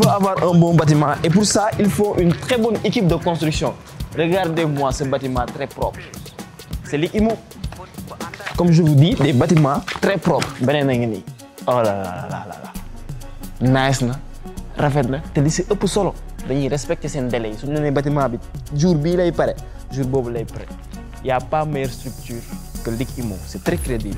faut avoir un bon bâtiment et pour ça, il faut une très bonne équipe de construction. Regardez-moi ce bâtiment très propre. C'est l'IMO. Comme je vous dis, des bâtiments très propres. beneen a ngi nii. oh là là là là là. nice na rafet na te li si ëpp solo dañuy respecter seen délai yi su ñu nee bâtiment bi jour bii lay pare jour boobu lay pare y a pas meilleure structure que l'IMO c'est très crédible.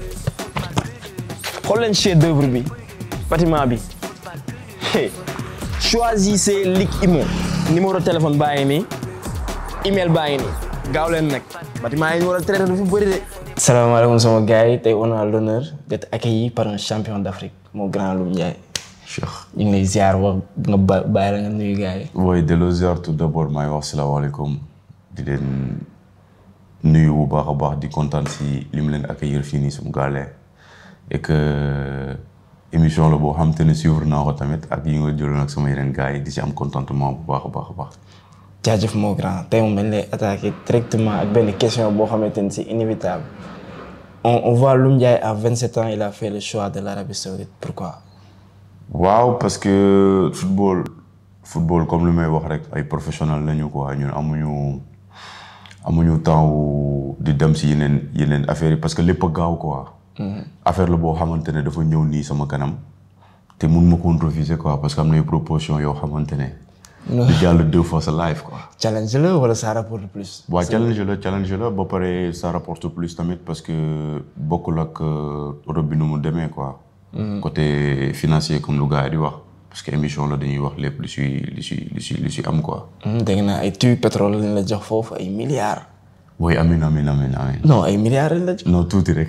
xool leen chef d'œuvre bi bâtiment bi hey. choisissez l'IMO numéro téléphone baa ngi nii email baa ngi nii gaaw leen nag bâtiment yi ñu war a traiter dafa bëri de. salaamaaleykum sama gars yi tey on a l'honneur d'être accueilli par un champion d'Afrique mon grand Loum Ndiaye. Cheikh. ñu ngi lay ziar wax nga ba bàyyi la nga nuyu gars yi. waaye delloo ziar tout d'abord maay wax salaamaaleykum di leen nuyu bu baax a baax di kontaan si li mu leen accueillir fii nii sum gaale et que émission la boo xam te ne suivre naa ko tamit ak yi nga jëloon ak sama yeneen gars yi di si am contentement bu baax a baax a baax. jaajëf mon grand tey moom dañ lay attaquer directement ak benn question boo xamante ni c'est inévitable on on voit Loum Ndiaye à 27 ans il a fait le choix de l'Arabie Saoudite pourquoi. waaw parce que football football comme lu may wax rek ay professionnels lañu quoi ñun amuñu amuñu temps wu di dem si yeneen yeneen affaires yi parce que lépp a gaaw quoi. affaire la boo xamante ne dafa ñëw nii sama kanam te mun ma ko refuser quoi parce que am na ay propositions yoo xamante ne. di jàll deux fois sa live quoi. challenge la wala ça rapporte plus. waaw challenge la challenge la ba pare ça rapporte plus tamit parce que bokkul ak Europe bi nu mu demee quoi. côté financier comme lu gars yi di wax parce que émission la dañuy wax lépp lu si lu si lu si lu si am quoi. dégg naa ay tuyau pétrole lañ la jox foofu ay milliards. oui amin amin amin amin. non ay milliards lañ la jox. non tuuti rek.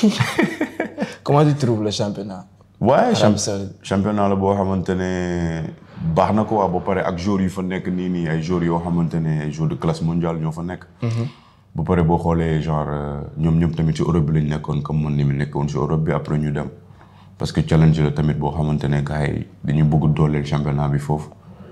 comment tu trouves le championnat. waaye Arabie Saoudite. championnat la boo xamante ne baax na ko waa ba pare ak joueurs yu fa nekk nii nii ay joueurs yoo xamante ne ay joueurs de classe mondiale ñoo fa nekk. ba pare boo xoolee genre ñoom ñëpp tamit ci Europe bi lañ nekkoon comme man ni mu nekkoon ci Europe bi après ñu dem. parce que challenge la tamit boo xamante ne gars yi dañuy bëgg dooleel championnat bi foofu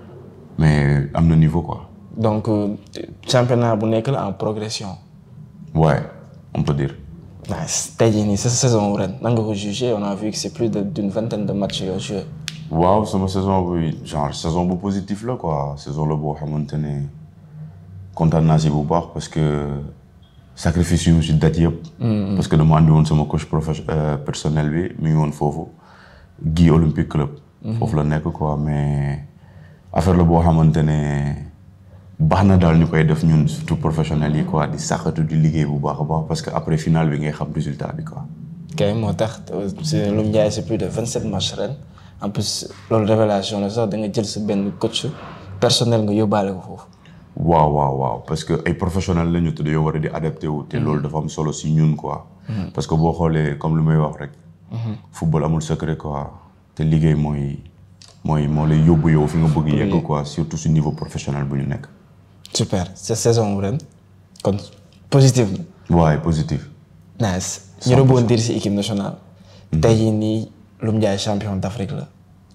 mais am na niveau quoi. donc euh, championnat bu nekk la en progression. ouais on peut dire. nice tey jii nii sa saison ren nan nga ko jugé on a vu que c'est plus de d'une vingtaine de matchs yoo joué. waaw sama saison bi genre saison bu positif la quoi saison la boo xamante ne kontaan naa si bu baax parce que sacrifice yu si date yëpp. parce que dama andi woon sama coach professe personnel bi mi ngi woon foofu Guy Olympique Club. foofu la nekk quoi mais affaire la boo xamante ne baax na daal ñu koy def ñun surtout professionnels yi quoi di saxatu di liggéey bu baax a baax parce que après finale bi ngay xam résultat bi quoi. kay moo tax c'est Loum Ndiaye c'est plus de 27 matchs ren en plus loolu révélation la sax da nga jël sa benn coach personnel nga yóbbaale ko foofu. waaw waaw waaw parce que ay professionnels lañu te dañoo war a di adapté wu te loolu dafa am solo si ñun quoi. parce que boo xoolee comme lu may wax rek. football amul secret quoi te liggéey mooy mooy moo lay yóbbu yow fi nga bëgg yegg quoi surtout si niveau professionnel bu ñu nekk. super sa saison ren kon positif na. waaye positif. nice ñu rebondir ci équipe nationale. tey jii nii Loum Ndiaye champion d'Afrique la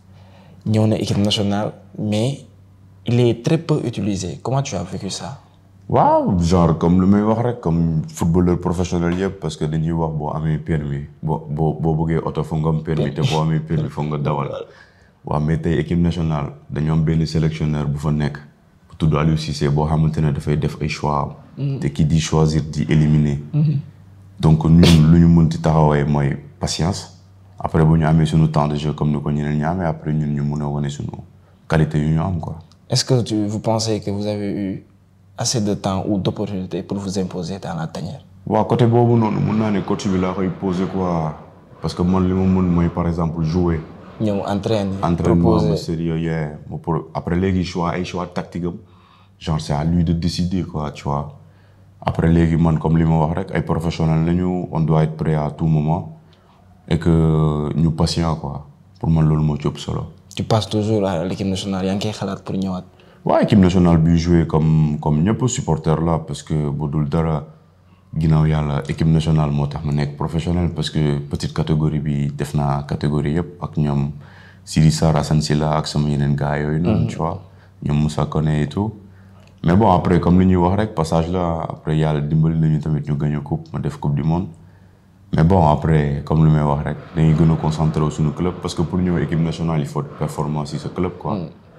ñëw na équipe nationale mais il est très peu utilisé comment tu as vécu ça. waaw genre comme lu may wax rek comme footballeur professionnel yëpp parce que dañuy wax boo amee permis boo boo boo bëggee oto foog nga am permis te boo amee permis foog nga dawal. waaw mais tey équipe nationale dañoo am benn sélectionneur bu fa nekk. bu tudd Aliou Cissé boo xamante ne dafay def ay choix am. te ki di choisir di éliminer. donc ñun lu ñu mënti taxawee mooy patience. après bu ñu amee suñu temps de jeu comme ni ko ñeneen ñi amee après ñun ñu mun a wane suñu qualité yu ñu am quoi. est-ce que tu vous pensez que vous avez eu assez de temps ou d'opportunités pour vous imposer dans la tanière. waaw côté boobu noonu mun naa ne coach bi laa koy poser quoi parce que man li ma mën mooy par exemple jouer. ñëw entraîner. entraînement bu sérieux yee pour après léegi choix ay choix tactique am genre c'est à lui de décider quoi tu vois après léegi man comme li ma wax rek ay professionnels lañu on doit être prêt à tout moment et que ñu patient quoi pour man loolu moo ci ëpp solo. tu passes toujours à l'équipe nationale yaa ngi koy xalaat pour ñëwaat. waaw équipe nationale bi jouer comme comme ñëpp supporter la parce que bu dul dara ginnaaw yàlla équipe nationale moo tax ma nekk professionnel parce que petite catégorie bi def naa catégorie yëpp ak ñoom Sidi Sarr Assane Sylla ak sama yeneen gars yooyu noonu tu vois ñoom Moussa Koné et tout mais bon après comme li ñuy wax rek passage la après yàlla dimbali nañu tamit ñu gagné coupe ma def coupe du monde mais bon après comme lu may wax rek dañuy gën a concentré wu suñu club parce que pour ñëw équipe nationale il faut performance ci sa club quoi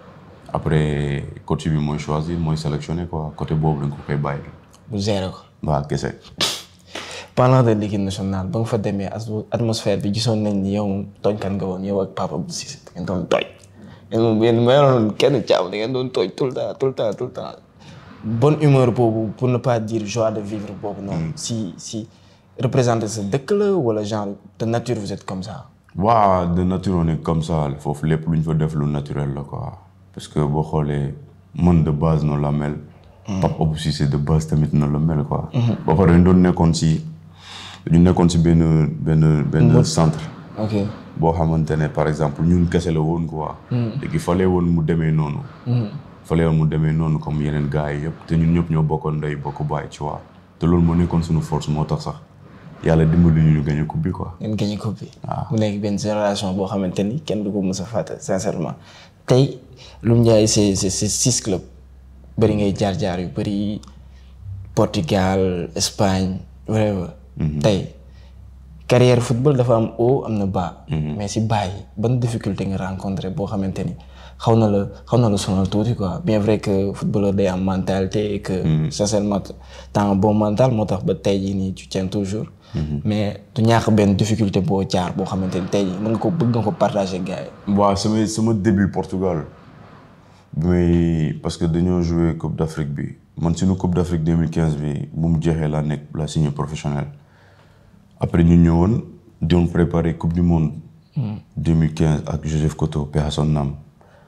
après coach bi mooy choisir mooy sélectionner quoi côté boobu dañ ko koy bàyyi. bu gérer ko. waaw kese. parlant de l'équipe nationale ba nga fa demee atmosphère bi gisoon nañ ni yow tooñkat nga woon yow ak Papa Abdou Cissé da ngeen doon tooñ. yéen moom yéen ma yoroon kenn caam da ngeen doon tooñ tout le temps tout le temps tout le temps. bonne humeur boobu pour ne pas dire joie de vivre boobu noonu. si si représenter sa dëkk la wala genre de nature vous êtes comme ça. waaw de nature on est comme ça foofu lépp lu ñu fa def lu naturel la quoi parce que boo xoolee man de base noonu la mel. Papa Abdou Cissé de base tamit noonu la mel quoi. ba pare dañu doon nekkoon si ñu nekkoon si benn benn benn centre. ok boo xamante ne par exemple ñun kese la woon quoi. léegi fallait woon mu demee noonu. fallait woon mu demee noonu comme yeneen gars yi yëpp te ñun ñëpp ñoo bokkoon ndey bokk bàyyi ci waa te loolu moo nekkoon suñu force moo tax sax yàlla dimbali ñu ñu gagné coupe bi quoi. ngeen gagné coupe bi. mu nekk benn génération boo xamante ni kenn du ko mës a fàtte sincèrement tey Loum Ndiaye c'est c'est c'est six clubs bëri ngay jaar-jaar yu bëri Portugal Espagne whatever. tey carrière football dafa am haut am na bas. mais si bas yi ban difficulté nga rencontré boo xamante ni xaw na la xaw na la sonal tuuti quoi bien vrai que footballeur day am mentalité et que. sincèrement t'as un bon mental moo tax ba tey jii nii tu tiens toujours. mais du ñàkk benn difficulté boo jaar boo xamante ni tey jii mën nga ko bëgg nga ko partager gars yi. waaw sama sama début Portugal bi may parce que dañoo joué Coupe d'Afrique bi man suñu Coupe d'Afrique 2015 bi bu mu jeexee laa nekk la signé professionnel après ñu ñëwoon doon préparer Coupe du Monde. 2015 ak Joseph Koto paix à son âme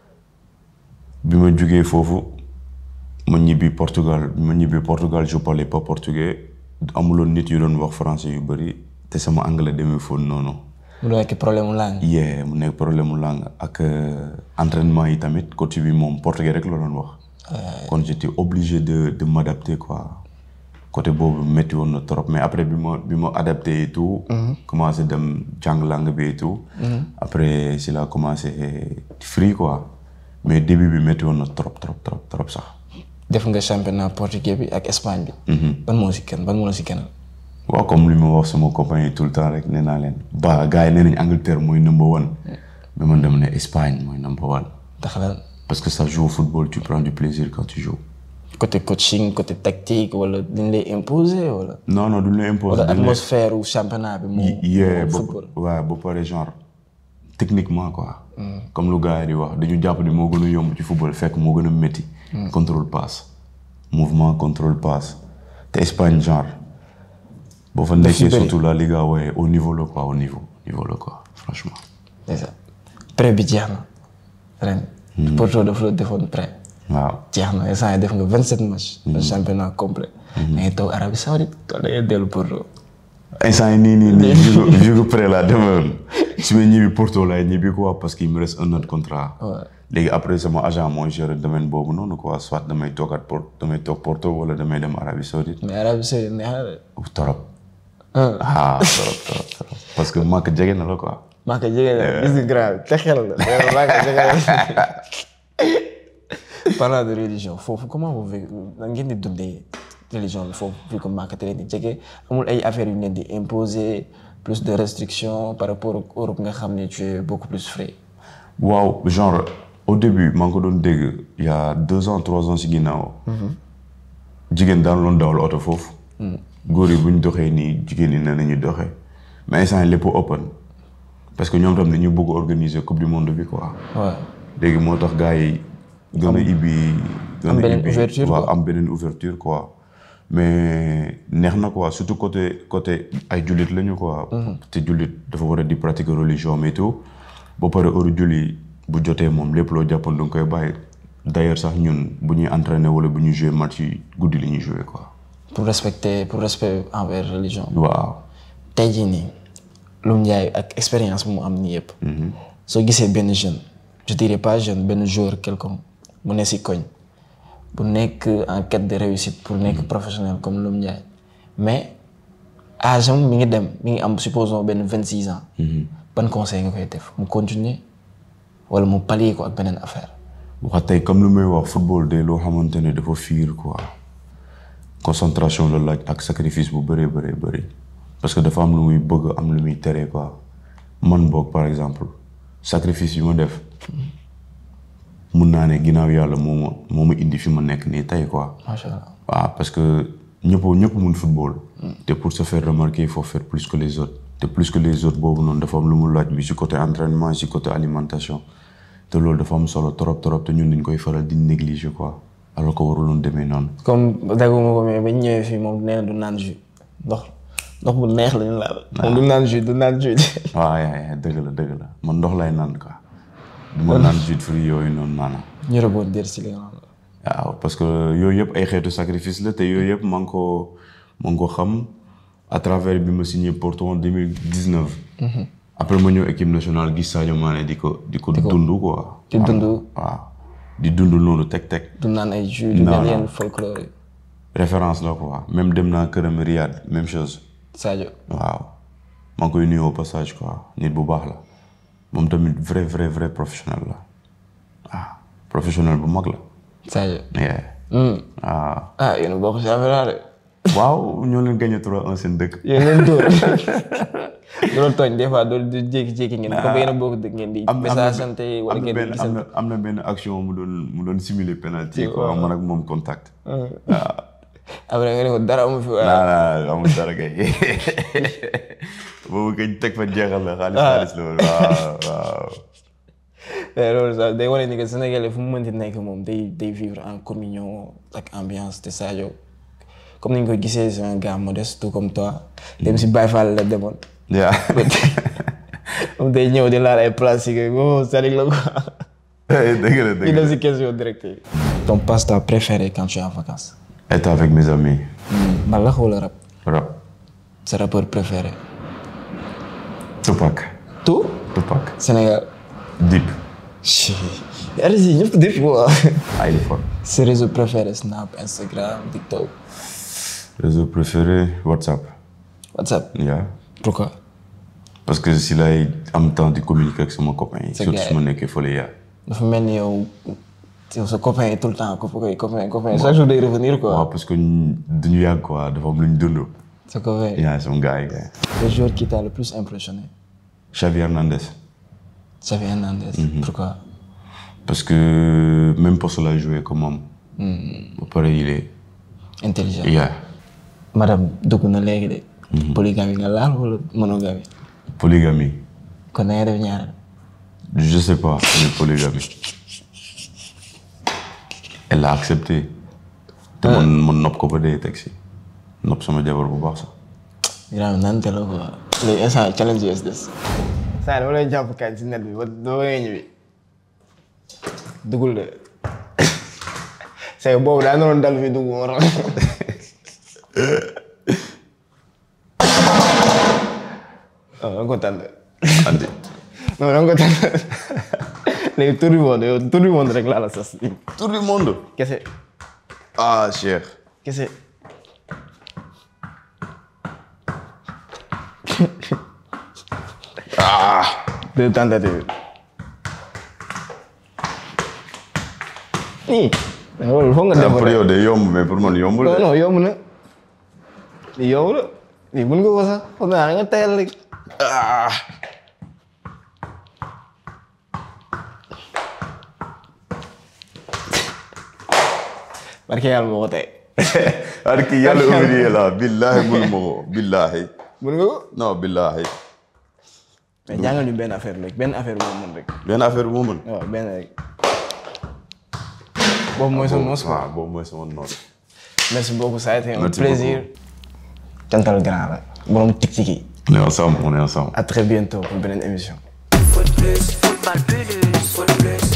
bi ma jugee foofu ma ñibbi Portugal bi ma ñibbi Portugal je parlais pas portugais. amuloon nit yu doon wax français yu bëri te sama anglais demee foofu noonu. mu nekk problème mu langue. yeah mu nekk problème mu langue ak entraînement yi tamit coach bi moom portugais rek la doon wax. kon j'étais obligé de de m'adapter quoi. côté boobu métti woon na trop mais après bi ma bi ma adapté et tout. commencé dem jàng langue bi et tout. après si la commencé free quoi mais début bi métti woon na trop trop trop trop sax. def nga championnat portugais bi ak Espagne bi. ban moo si kenn ban moo la si kenn. waaw comme li ma wax sama compagnie tout le temps rek nee naa leen. ba gars yi nee nañ Angleterre mooy number one. mais man dama ne Espagne mooy number one. ndax lan. parce que ça joue au football tu prends du plaisir quand tu joues. côté coaching côté tactique wala dañ lay imposer wala. non non duñ lay imposer. wala atmosphère u championnat bi moo. yee moo ba football. waaw ba pare genre techniquement quoi. comme lu gars yi di wax dañu jàpp ni moo gën a yomb ci football fekk moo gën a métti. contrôle passe mouvement contrôle passe te Espagne genre boo fa nekkee bëri. surtout la Liga waaye au niveau la quoi au niveau niveau la quoi franchement. c'est ça prêt bi jeex na ren. Porto dafa la defoon prêt. waaw jeex na instant yii def nga 27 matchs. le championnat complet. da ngay toog Arabie Saoudite wala da ngay dellu Porto. instant yi nii nii nii vu que vu que prêt laa demoon su ma ñibbi Porto laay ñibbi quoi parce qu'il me reste un an de contrat. Ouais. léegi après sama agent mooy gérer domaine boobu noonu quoi soit damay toogaat Porto damay toog Porto wala damay dem Arabie Saoudite. mais Arabie Saoudite neex na de. trop ah ah trop trop trop parce que manque jege na la quoi. maa ko jege la gis nga grave te xel la mais maa ko jege la. parlant de religion foofu comment vous vivez nan ngeen di dundee religion bi foofu vu que maa ko leen di jege amul ay affaires yu ñu leen di imposer plus de restrictions par rapport ak Europe nga xam ne tu es beaucoup plus frais. waaw genre au début maa ngi ko doon dégg il y a deux ans trois ans si ginnaaw. jigéen daan loon dawal oto foofu. góor yi bu ñu doxee nii jigéen ñi nee nañu doxee mais instant yii lépp open parce que ñoom tam dañu bëgg organiser coupe du monde bi quoi. waaw léegi moo tax gars yi gën a ibbi. gën am a beneen ibbi ouverture waaw quoi. am beneen ouverture quoi. mais neex na quoi surtout côté côté ay jullit lañu quoi. te jullit dafa war a di pratiquer religion mais tout ba pare heure julli bu jotee moom lépp loo jàppoon da nga koy bàyyi d'ailleurs sax ñun bu ñuy entraîner wala bu ñuy jouer match yi guddi li ñuy jouer quoi. pour respecter pour respect envers religion. waaw. tey jii nii Loum Ndiaye ak expérience bu mu am nii yëpp. soo gisee benn jeune je dirais pas jeune benn joueur quelconque mu ne si koñ bu nekk en quête de réussite pour nekk professionnel comme Loum Ndiaye mais âge am mi ngi dem mi ngi am supposons benn vingt six ans. ban conseil nga koy def mu continuer wala mu pallier ko ak beneen affaire. wax tey comme lu may wax football de loo xamante ne dafa fiir quoi concentration la laaj ak sacrifice bu bëree bëree bëri parce que dafa am lu muy bëgg am lu muy tere quoi man boog par exemple sacrifice yu ma def mun naa ne ginnaaw yàlla moo ma moo ma indi fi ma nekk nii tey quoi. macha allah. waaw parce que ñëpp ñëpp mun football. te pour se faire remarquer il faut faire plus que les autres. te plus que les autres boobu noonu dafa am lu mu laaj bi si côté entraînement si côté alimentation te loolu dafa am solo trop trop te ñun dañ koy faral di négliger quoi alors que waruloon demee noonu. comme dégguma ko mais bañ ñëwee fii moom nee na du naan jus ndox ndox bu neex la ñu laal. moom du naan jus du naan jus. waaw yaa yaa dëgg la dëgg la man ndox lay naan quoi. du ma naan jus de fruits yooyu noonu maanaam. ñu reboon dir si li nga xam. waaw parce que yooyu yëpp ay xeetu sacrifice la te yooyu yëpp maa ngi ko maa ngi ko xam à travers bi ma signé Porto en deux mille dix neuf. après ma ñëw équipe nationale gis Sadio Mané di ko di ko dund quoi. di dund waaw di dund noonu teg teg. du naan ay jus du Non, mel non. yenn folklore yi. référence la quoi même dem naa këram Riyad même chose. Sadio. waaw maa ngi koy nuyu au passage quoi nit bu baax la moom tamit vrai vrai vrai professionnel la ah professionnel bu mag la. Sadio. yeah. Hmm. waaw ah yéen a bokk si affaire de. waaw ñoo leen gagné 3-1 seen dëkk. yéen leen dóor. loolu tooñ des fois doo di jékki-jékki ngeen. comme yéen a bokk dëkk ngeen di. am am message na santé wala am na ngeen di benn am gisante. na am na benn action mu doon mu doon simuler penalty quoi man ak moom contact. après nga ne ko dara amu fi waaye. naa naa amul dara kay boobu kañ teg fa jeexal la xaalis xaalis la woon waaw waaw. mais loolu sax day wane ni que Sénégalais fu mu mënti nekk moom day day vivre en communion ak ambiance te Sadio comme ni ñu ko gisee c'est un gars modeste tout comme toi. dem si Baye Fall la demoon. yaa moom day ñëw di laal ay plastique oh Sadik la quoi. dëgg la ñu dëgg dem la. si question directe yi. ton passe-temps préféré quand tu es en vacances. être avec mes amis. mbalax wala rap. rap. sa rappeur préféré. Tupac. tout. Tupac. Sénégal. Deep. si. RSI ñëpp def quoi. Ah, il est fort. ses réseaux préférés Snap Instagram TikTok Réseau préféré WhatsApp. WhatsApp. Yeah. pourquoi. parce que si lay am temps di communiquer ak sama copain yi. C'est surtout gay. su ma nekkee fële yaa. dafa mel ni yow yow sa copain yi tout le temps copain copain copain chaque jour day revenir quoi. waaw parce que ñu- duñu yàgg quoi dafa am lu ñu dund. sa copain. yaa sama gars yi kay. le joueur qui t'a le plus impressionné. Xavi Hernandez. Xavi Hernandez. pourquoi. parce que même poste la joué comme moom. ba pare il est. intelligent. yaa. madame dugg na léegi de. polygamie nga laal wala monogamie. polygamie. kon da ngay def ñaareel. je sais pas mais polygamie. elle l'a accepté. te man man nopp ko ba dee teg si. nopp sama jabar bu baax sax. Grave nante la quoi. léegi instant challenge yi des. saa dama lay jàpp kañ si net bi ba ba ngay ñëwi. dugul de. c'est que boobu daa naroon dal fi dugg moo tax. ah da nga ko tànn. andi. non da nga ko tànn. léegi tour du monde yow tour du monde rek laa la sas. tour du monde. kese ah Cheikh. kese. ah. deux tentatives. nii. loolu foog nga def pour yow de yomb mais pour man yombul non de. non yomb na. lii yomb na. lii mën nga ko sax foog naa da nga tayal rek. ah. barke yàlla moo ko tey. ar ki yàlla ouvrier la billahi mënu ma ko billahi. mën nga ko. non billahi. mais jàngal ñu benn affaire rek benn affaire boobu mën rek. benn affaire bu ma mën. waaw benn rek. boobu mooy sa mos quoi. waaw boobu mooy sama noonu. merci beaucoup ça a été un Merci plaisir. cantal grand la. borom tik-tik yi. on est ensemble on est ensemble. à très bientôt pour beneen émission. Foot plus, football plus, foot plus.